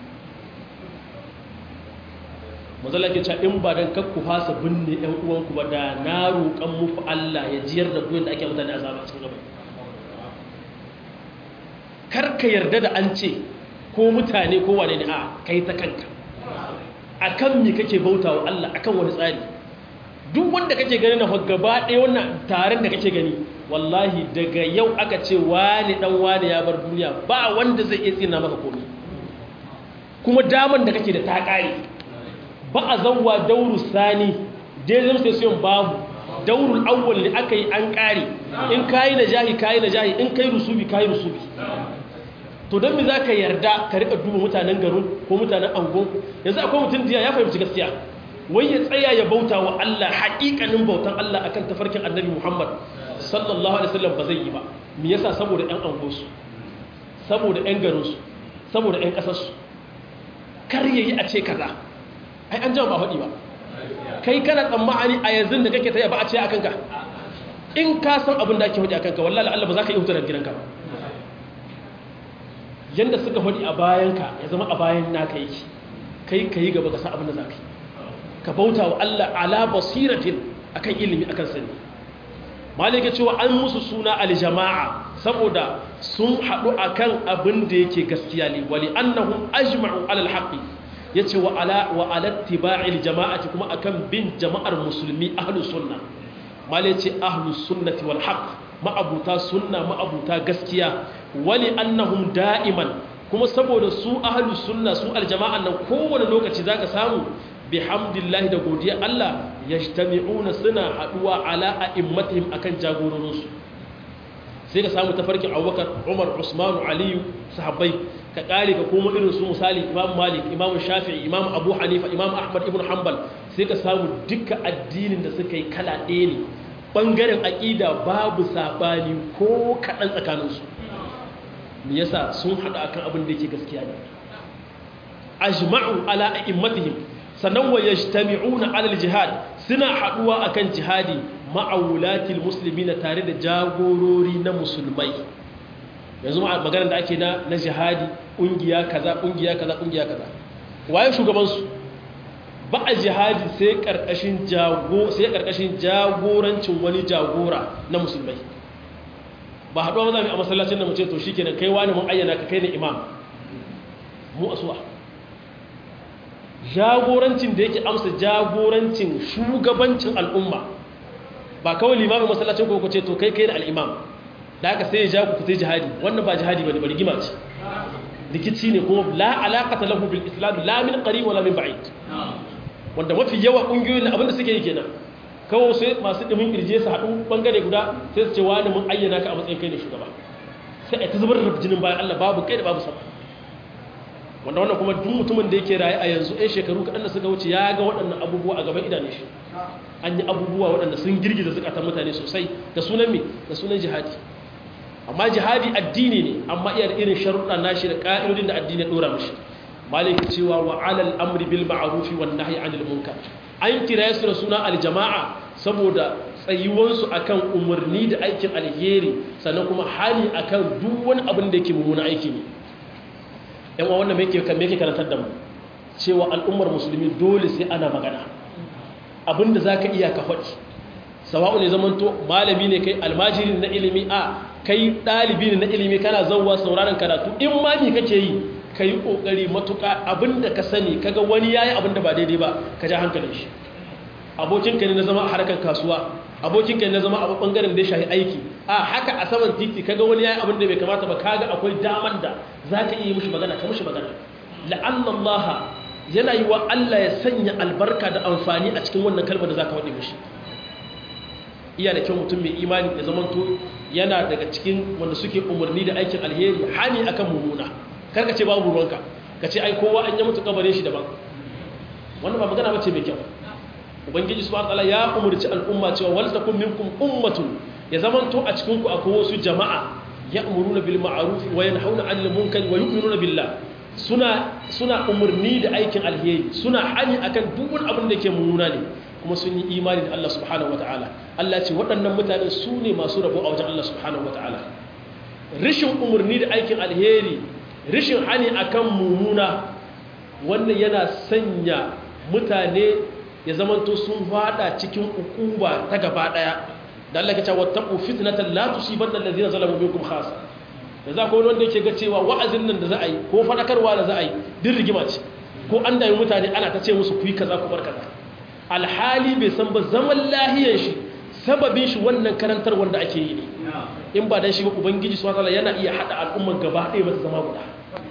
mazala ke cewa in ba don kakku fasa binne ‘yan uwanku ba da na roƙon muku Allah ya jiyar da kuyin da ake mutane azaba cikin gaba karka yarda da an ce ko mutane ko wane ne a kai ta kanka a kan mi kake bauta wa Allah akan wani tsari duk wanda kake gani na gaba ɗaya wannan taron da kake gani wallahi daga yau aka ce wani dan wani ya bar duniya ba wanda zai iya tsina maka komai kuma daman da kake da ta ƙare ba a zauwa dauru sani dezem session babu daurul awwal ne aka yi an ƙare in kayi na jahi kayi na jahi in kai rusubi kayi rusubi to don me za ka yarda ka rika duba mutanen garin ko mutanen angon yanzu akwai mutum diya ya fahimci gaskiya wai ya tsaya ya bauta wa Allah haƙiƙanin bautan Allah akan tafarkin annabi Muhammad sallallahu alaihi wasallam ba zai yi ba me yasa saboda ƴan angonsu saboda ƴan garinsu saboda ƴan ƙasarsu kar yayi a ce kaza ai an jama ba faɗi ba kai kana tsammani a yanzu da kake taya ba a ce akan ka in ka san abin da ake faɗi akan ka wallahi Allah ba za ka yi hutar da gidanka ba yanda suka faɗi a bayanka ya zama a bayan naka yake kai kai gaba ka san abin da za ka yi ka bauta wa Allah ala basiratin akan ilimi akan sani malika cewa an musu suna aljama'a saboda sun haɗu akan abin da yake gaskiya ne wali annahum ajma'u alal haqqi yace wa ala wa ala tiba'il jama'ati kuma akan bin jama'ar musulmi ahlus sunna malai ce ahlus sunnati wal haqq ma'abuta sunna ma'abuta gaskiya wali annahum da'iman kuma saboda su ahlus sunna su aljama'an nan kowane lokaci zaka samu bihamdillahi da godiya Allah yajtami'una suna haduwa ala a'immatihim akan jagororinsu sai ka samu tafarkin Abubakar Umar Usman Ali sahabbai ka kare ka koma irin su misali Imam Malik Imam Shafi'i Imam Abu Hanifa Imam Ahmad ibn Hanbal sai ka samu duka addinin da suka yi kala ɗaya ne bangaren aqida babu sabani ko kaɗan tsakaninsu me yasa sun haɗu akan abin da yake gaskiya ne ajma'u ala a'immatihim sannan wa yajtami'una 'ala al-jihad suna haduwa akan jihadi ma'awulatil muslimina tare da jagorori na musulmai yanzu maganar da ake na na jihadi kungiya kaza kungiya kaza kungiya kaza waye shugaban su ba a jihadi sai karkashin jago sai karkashin jagorancin wani jagora na musulmai ba haduwa maza a masallacin da mu ce to shikenan kai wani mun ayyana ka kai ne imam mu asuwa jagorancin da yake amsa jagorancin shugabancin al'umma ba kawai limamin masallacin ko ce to kai kai da al'imam da aka sai ya ja ku fitai jihadi wannan ba jihadi bane bari gima ce rikici ne kuma la alaqata lahu bil islam la min qarib wala min ba'id wanda mafi yawa kungiyoyin abin da suke yi kenan kawai sai masu dimin kirje su haɗu bangare guda sai su ce wani mun ayyana ka a matsayin kai ne shugaba sai a ta zubar da jinin bayan Allah babu kai da babu sama wanda wannan kuma duk mutumin da yake raye a yanzu ɗan shekaru kaɗan da suka wuce ya ga waɗannan abubuwa a gaban idanun shi an yi abubuwa waɗanda sun girgiza zukatan mutane sosai da sunan me da sunan jihadi amma jihadi addini ne amma iya da irin sharuɗa nashi da ƙa'idodin da addini ya ɗora mashi maliki cewa wa alal amri bil ma'rufi wan nahyi anil munkar an kira su da suna aljama'a saboda tsayuwansu akan umarni da aikin alheri sannan kuma hali akan duk wani abin da yake mummuna aiki ne yan uwa wannan me yake karantar da mu cewa al'ummar musulmi dole sai ana magana abinda za ka iya ka faɗi sawa'u ne zamanto malami ne kai almajiri na ilimi a kai ɗalibi ne na ilimi kana zauwa sauraron karatu in mami kake yi ka yi ƙoƙari matuƙa abinda ka sani kaga wani ya yi abinda ba daidai ba ka ja hankalin shi abokinka ne na zama a harkar kasuwa abokinka ne na zama a ɓangaren da ya shahi aiki a haka a saman titi kaga wani ya yi abinda bai kamata ba kaga akwai daman da za ka iya mishi magana ka mishi magana la'allallaha yana yi wa Allah ya sanya albarka da amfani a cikin wannan kalmar da za ka waɗe mishi iya da kyau mutum mai imani da zamanto yana daga cikin wanda suke umarni da aikin alheri hani akan mummuna karka ce babu ruwanka ka ce ai kowa an yi mutu kabarin shi daban wannan ba magana bace mai kyau ubangiji subhanahu wataala ya umarci al'umma cewa wal takum minkum ummatun ya zamanto a cikin ku akwai wasu jama'a ya'muruna bil ma'ruf wa yanhauna 'anil munkar wa yu'minuna billah suna suna umarni da aikin alheri suna hani akan duk wani abin da ke mummuna ne kuma sun yi imani da Allah subhanahu wataala Allah ce waɗannan mutane su ne masu rabo a wajen Allah subhanahu wataala rishin umarni da aikin alheri rishin hani akan mummuna wannan yana sanya mutane ya zamanto sun fada cikin ukuba ta gaba daya da Allah ya ce wattaqu fitnatan la tusibanna allazina zalamu minkum khassa da za ko wanda yake ga cewa wa'azin nan da za a yi ko fadakarwa da za a yi din rigima ce ko an dami mutane ana ta ce musu ku yi kaza ku bar kaza alhali bai san ba zaman lahiyar shi sababin shi wannan karantar wanda ake yi ne in ba dan shi ba ubangiji subhanahu wataala yana iya hada al'umman gaba ɗaya ba ta zama guda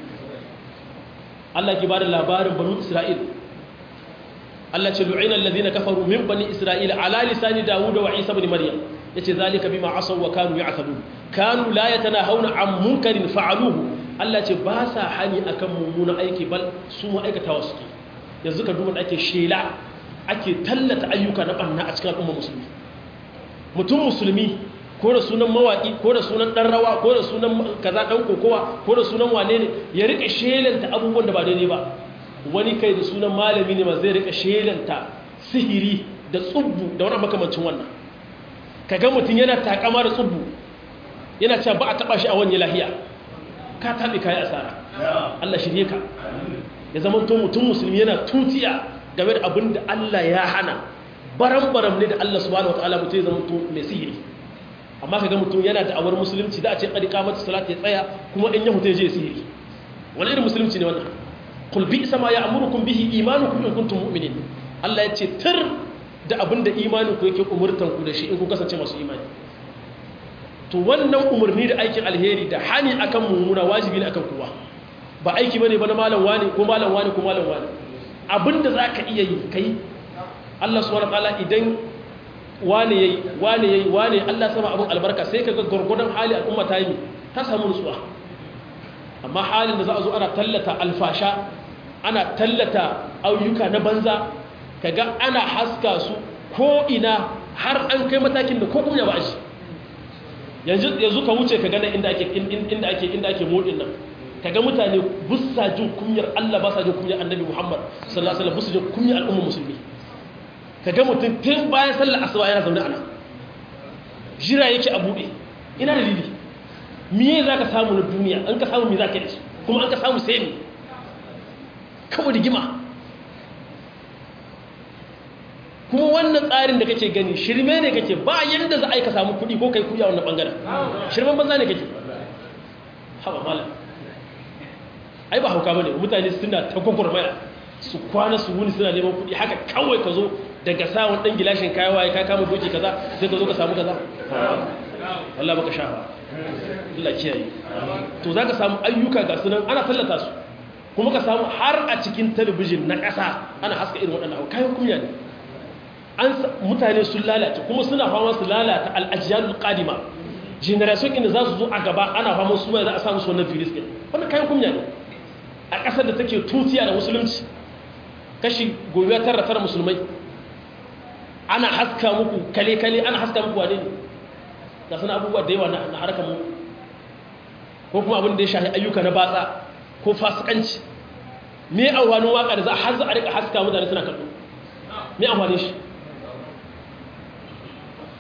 Allah ke bada labarin banu Isra'il Allah ce lu'ina alladhina kafaru min bani Isra'il ala lisani Dawud wa Isa ibn Maryam yace zalika bima asaw wa kanu ya'tadun kanu la yatanahawna an munkarin fa'aluhu Allah ce ba sa hani akan mummunan aiki bal su ma'aikatawa suke yanzu ka duba da ake shela ake tallata ayyuka na banna a cikin al'umma musulmi mutum musulmi ko da sunan mawaki ko da sunan dan rawa ko da sunan kaza dan kokowa ko da sunan wane ne ya rika shelanta abubuwan da ba daidai ba wani kai da sunan malami ne ma zai rika shelanta sihiri da tsubbu da wani makamancin wannan kaga mutum yana takama da tsubbu yana cewa ba a taba shi a wani lahiya ka tabi kai asara Allah shirye ka ya zama to mutum musulmi yana tutiya game da abin da Allah ya hana baram-baram ne da Allah subhanahu wataala mutum ya zama to mai sihiri amma kaga mutum yana da awar musulunci da a ce kadi kamata salata ya tsaya kuma in ya hutai je sihiri wani irin musulunci ne wannan kul bi sama ya amurukum bihi imanukum in kuntum mu'minin Allah ya ce tir da abin da imanin ku yake umurtan ku da shi in ku kasance masu imani to wannan umarni da aikin alheri da hani akan mummuna wajibi ne akan kowa ba aiki bane ba na malam wani ko malam wani ko malam wani abinda zaka iya yi kai Allah subhanahu wataala idan wane yayi wane yayi wane Allah sama abin albarka sai kaga gurgurdan hali al'umma ta yi ta samu nutsuwa amma halin da za a zo ana tallata alfasha ana tallata ayyuka na banza kaga ana haska su ko ina har an kai matakin da ko kuma ba shi yanzu yanzu ka wuce ka gana inda ake inda ake inda ake modin nan kaga mutane bussa jin kunyar Allah ba sa jin kunyar Annabi Muhammad sallallahu alaihi wasallam bussa jin kunyar al'umma musulmi kaga mutum tun bayan sallar asuba yana zaune ana jira yake a bude ina dalili miye zaka samu na duniya an ka samu me zaka yi kuma an ka samu sai ne kawai rigima kuma wannan tsarin da kake gani shirme ne kake ba yanda za a yi ka samu kuɗi ko kai kuɗi a wannan ɓangaren shirmen banza ne kake haɓa malam ai ba hauka ba ne mutane suna ta gwagwarmaya su kwana su wuni suna neman kuɗi haka kawai ka zo daga samun ɗan gilashin kayan waye ka kama doki kaza sai ka zo ka samu kaza Allah baka sha ba Allah kiyaye to za ka samu ayyuka ga sunan ana tallata su kuma ka samu har a cikin talabijin na ƙasa ana haska irin waɗannan abu kayan kunya ne an mutane sun lalata kuma suna fama su lalata al'ajiyar ƙadima generation inda za su zo a gaba ana fama su mai za a samu su wannan virus ɗin wannan kayan kunya ne a ƙasar da take tutiya da musulunci kashi gobe tara tara musulmai ana haska muku kale-kale ana haska muku wane ne ga suna abubuwa da yawa na harkar mu ko kuma abin da ya shahi ayyuka na batsa ko fasikanci me amfanin waka da za a har za a rika haska mutane suna kallo me amfanin shi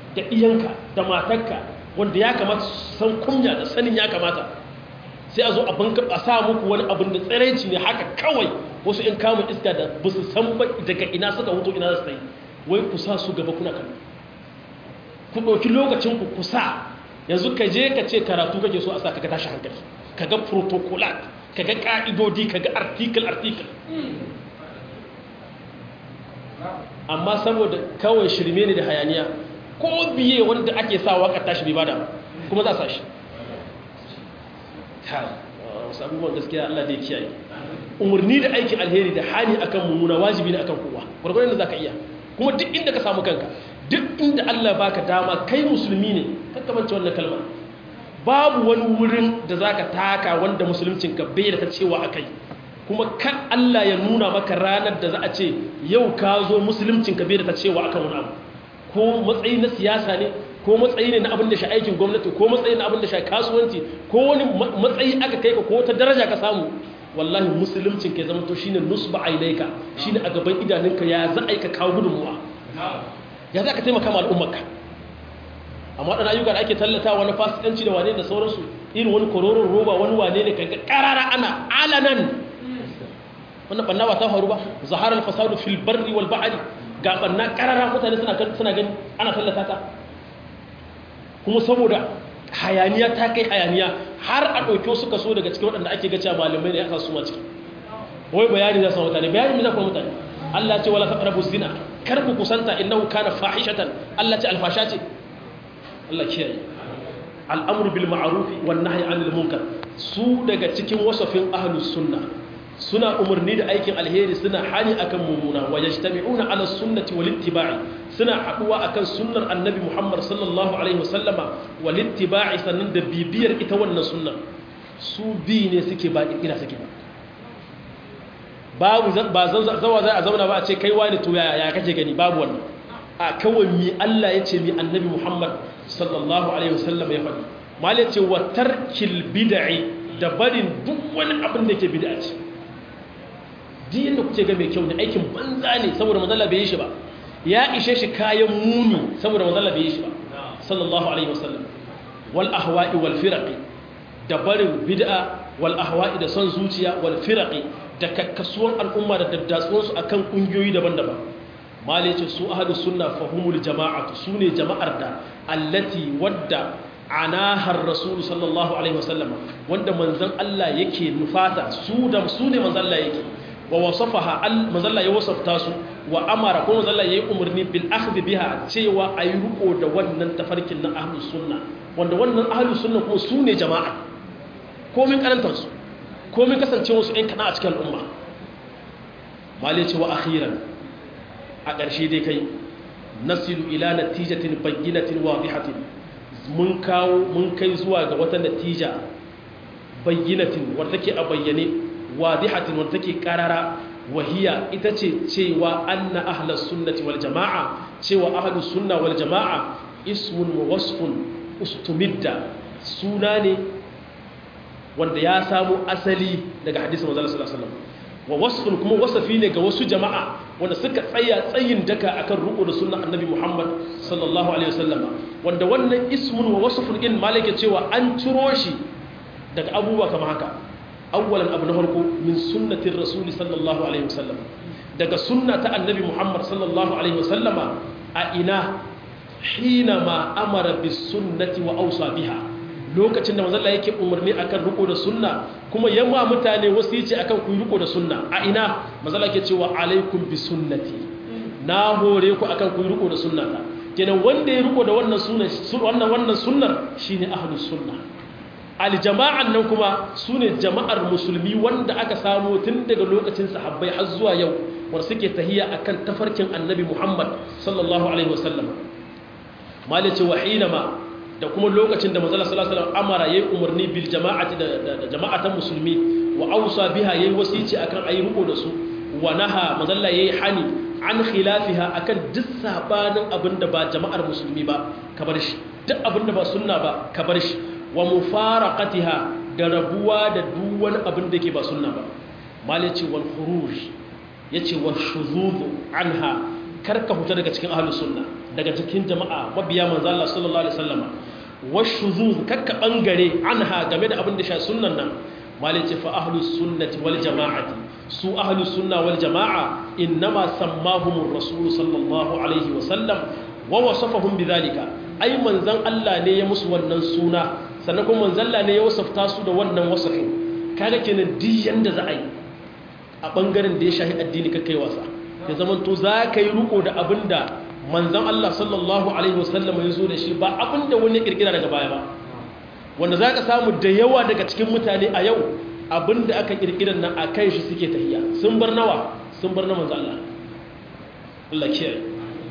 da iyanka da matarka wanda ya kamata su san kunya da sanin ya kamata sai a zo a banka a sa muku wani abin da tsiraici ne haka kawai wasu in kamun iska da ba su san ba daga ina suka hutu ina su yi wai ku sa su gaba kuna kallo ku ɗauki lokacin ku kusa yanzu ka je ka ce karatu kake so a sa ka tashi hankali ka ga protocolat ka ga ƙa'idodi ka ga article article amma saboda kawai shirme ne da hayaniya ko biye wanda ake sa waka tashi bai bada kuma za a sa shi wasu abubuwan gaskiya Allah da ya kiyaye umarni da aikin alheri da hali akan mummuna wajibi ne akan kowa gwargwadon da za ka iya kuma duk inda ka samu kanka duk inda Allah baka dama kai musulmi ne kakkamance wannan kalmar babu wani wurin da za ka taka wanda musuluncinka bai da ta cewa a kai kuma kan Allah ya nuna maka ranar da za a ce yau ka zo musuluncinka bai da ta cewa akan wani abu ko matsayi na siyasa ne ko matsayi ne na abin da shi aikin gwamnati ko matsayi na abin da shi kasuwanci ko wani matsayi aka kai ka ko wata daraja ka samu wallahi musuluncin ka zama to shine nusba ailaika shine a gaban idanunka ya za a ka kawo gudunmuwa ya za ka taimaka ma al'ummarka amma ɗan ayyuka da ake tallata wani fasikanci da wane da sauransu irin wani kororon roba wani wane ne kaga karara ana alanan wannan banna ba ta faru ba zaharar fasadu fil barri wal bahri ga banna karara mutane suna suna gani ana tallata ta kuma saboda hayaniya ta kai hayaniya har a ɗauki suka so daga cikin waɗanda ake gaca malamai ne ya kasu ma ciki wai bayani za su mutane bayani ne za ku mutane Allah ce wala taqrabu zina kar ku kusanta innahu kana fahishatan Allah ce alfasha ce Allah kiyaye al'amru bil ma'ruf wan nahyi 'anil munkar su daga cikin wasafin ahlus sunna suna umarni da aikin alheri suna hani akan mummuna wa yajtami'una 'ala sunnati wal ittiba'i suna haduwa akan sunnar annabi Muhammad sallallahu alaihi wasallama wal ittiba'i sannan da bibiyar ita wannan sunnar su bi ne suke ba kirkira suke ba babu ba zawa za a zauna ba a ce kai wani to ya kake gani babu wannan a kawai mi Allah ya ce mi annabi Muhammad sallallahu alaihi wasallam ya faɗi mal ya ce wa tarkil bid'i da barin duk wani abin da ke bid'a ce duk yadda kuke ga mai kyau ne aikin banza ne saboda manzon Allah bai yi shi ba ya ishe shi kayan muni saboda manzon Allah bai yi shi ba sallallahu alaihi wasallam wal ahwa'i wal firaqi da barin bid'a wal ahwa'i da son zuciya wal firaqi da kakkasuwan al'umma da daddatsuwansu akan kungiyoyi daban-daban malai ce su ahadu sunna fahimul jama'atu su ne jama'ar da allati wadda anahar rasulu sallallahu alaihi wasallama wanda manzan Allah yake nufata su da su ne manzan Allah yake wa wasafaha al manzan Allah ya wasafta su wa amara ko manzan Allah yayi umarni bil akhdh biha cewa ayi ruko da wannan tafarkin na ahlus sunna wanda wannan ahlus sunna kuma su ne jama'a komin karantar su komin kasancewa su ɗan kana a cikin al'umma malai ce wa akhiran a ƙarshe dai kai nasilu ila natijatin bayyinatin wadihatin mun kawo mun kai zuwa ga wata natija bayyinatin wadda take a bayyane wadihatin wadda take karara wahiya ita ce cewa anna ahlus sunnati wal jama'a cewa ahlus sunna wal jama'a ismun wa wasfun ustumidda suna ne wanda ya samu asali daga hadisin manzo sallallahu alaihi wasallam wa wasfun kuma wasafi ne ga wasu jama'a wanda suka tsaya tsayin daka akan ruku da sunnan annabi Muhammad sallallahu alaihi wasallama wanda wannan ismun wa wasfun din malaka cewa an ciro shi daga abubuwa kamar haka awwalan abu na farko min sunnatir rasul sallallahu alaihi wasallam daga sunna ta annabi Muhammad sallallahu alaihi wasallama a ina hina ma amara bis sunnati wa awsa biha lokacin da manzalla yake umarni akan riko da sunna kuma yamma mutane wasici akan ku riko da sunna a ina manzalla yake cewa alaikum bi sunnati na hore ku akan ku riko da sunna ta kenan wanda ya riko da wannan sunna wannan wannan sunnar shine ahlus sunna aljama'an nan kuma sune jama'ar musulmi wanda aka samu tun daga lokacin sahabbai har zuwa yau wanda suke tahiya akan tafarkin annabi Muhammad sallallahu alaihi wasallam malice wa hinama da kuma lokacin da manzala sallallahu alaihi wasallam amara yayi umarni bil jama'ati da jama'atan musulmi wa ausa biha yayi wasici akan ayi riko da su wa naha manzala yayi hani an khilafiha akan duk sabanin abinda ba jama'ar musulmi ba ka bar shi duk abinda ba sunna ba ka bar shi wa mufaraqatiha da rabuwa da duk wani abin da ke ba sunna ba malici wal khuruj yace wal shuzuz anha karka huta daga cikin ahlus sunna daga cikin jama'a mabiya manzo Allah sallallahu alaihi wasallama washuzuz karka bangare anha game da abin da sha sunnan nan malai ce fa ahlus sunnati wal jama'ati su ahlus sunna wal jama'a innama sammahumur rasul sallallahu alaihi wasallam wa wasafahum bidhalika ai manzon Allah ne ya musu wannan suna sannan kuma manzon Allah ne ya wasafta su da wannan wasafin kaga kenan duk yanda za a yi a ɓangaren da ya shahi addini kai wasa ya zama to za ka yi riko da abin da manzan Allah sallallahu Alaihi wasallam ya zo da shi ba abin da wani ƙirƙira daga baya ba wanda za ka samu da yawa daga cikin mutane a yau abin da aka ƙirƙirar nan a kan shi suke tahiya sun bar nawa sun bar na manzan Allah Allah kiyaye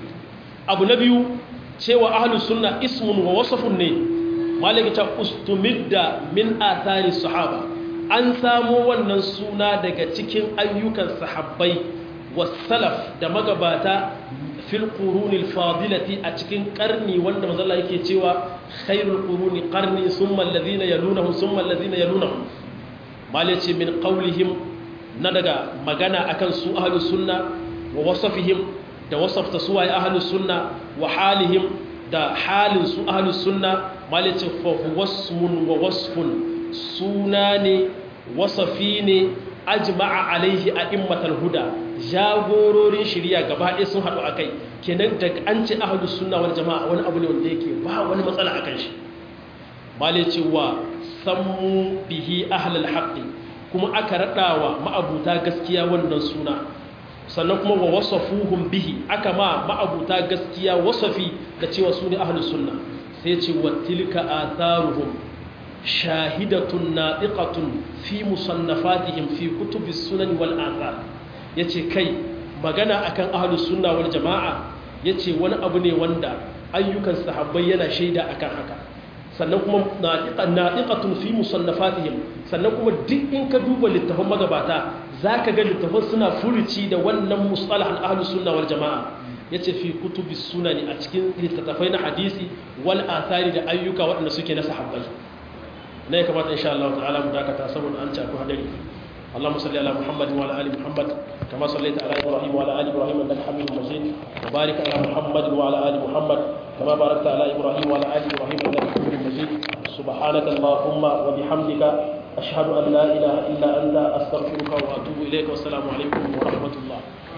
abu na biyu cewa ahlus sunna ismun wa wasafun ne malaka ta ustumidda min athari sahaba an samo wannan suna daga cikin ayyukan sahabbai wasalaf da magabata fil qurunil fadilati a cikin karni wanda manzalla yake cewa khairul quruni qarni thumma alladhina yalunahum thumma alladhina yalunahum malaci min qawlihim na daga magana akan su ahlus sunna wa wasafihim da wasafta su ay ahlus sunna wa halihim da halin su ahlus sunna malaci fa huwasmun wa wasfun suna ne wasafi ne ajma'a alaihi a immatal huda jagororin shirya gaba ɗaya sun haɗu a kai kenan daga an ce ahadu sunna wani jama'a wani abu ne wanda yake ba wani matsala a kan shi male cewa sammu bihi ahlal haqqi kuma aka raɗawa ma'abuta gaskiya wannan suna sannan kuma wa wasafuhum bihi aka ma ma'abuta gaskiya wasafi da cewa su ne ahlus sunna sai ce wa tilka atharuhum shahidatun naɗiƙatun fi musannafatihim fi kutubi sunan wal azar ya ce kai magana akan ahalus sunna wal jama'a ya ce wani abu ne wanda ayyukan sahabbai yana shaida akan haka sannan kuma naɗiƙatun fi musannafatihim sannan kuma duk in ka duba littafin magabata za ka ga littafin suna furuci da wannan musalahan ahalus sunna wal jama'a ya ce fi kutubi sunani a cikin littattafai na hadisi wal athari da ayyuka waɗanda suke na sahabbai na ya kamata insha Allah ta'ala mu dakata saboda an ci akwai hadari اللهم صل على محمد وعلى ال محمد كما صليت على ابراهيم وعلى ال ابراهيم انك حميد مجيد وبارك على محمد وعلى ال محمد كما باركت على ابراهيم وعلى ال ابراهيم انك حميد مجيد سبحانك اللهم وبحمدك اشهد ان لا اله الا انت استغفرك واتوب اليك والسلام عليكم ورحمه الله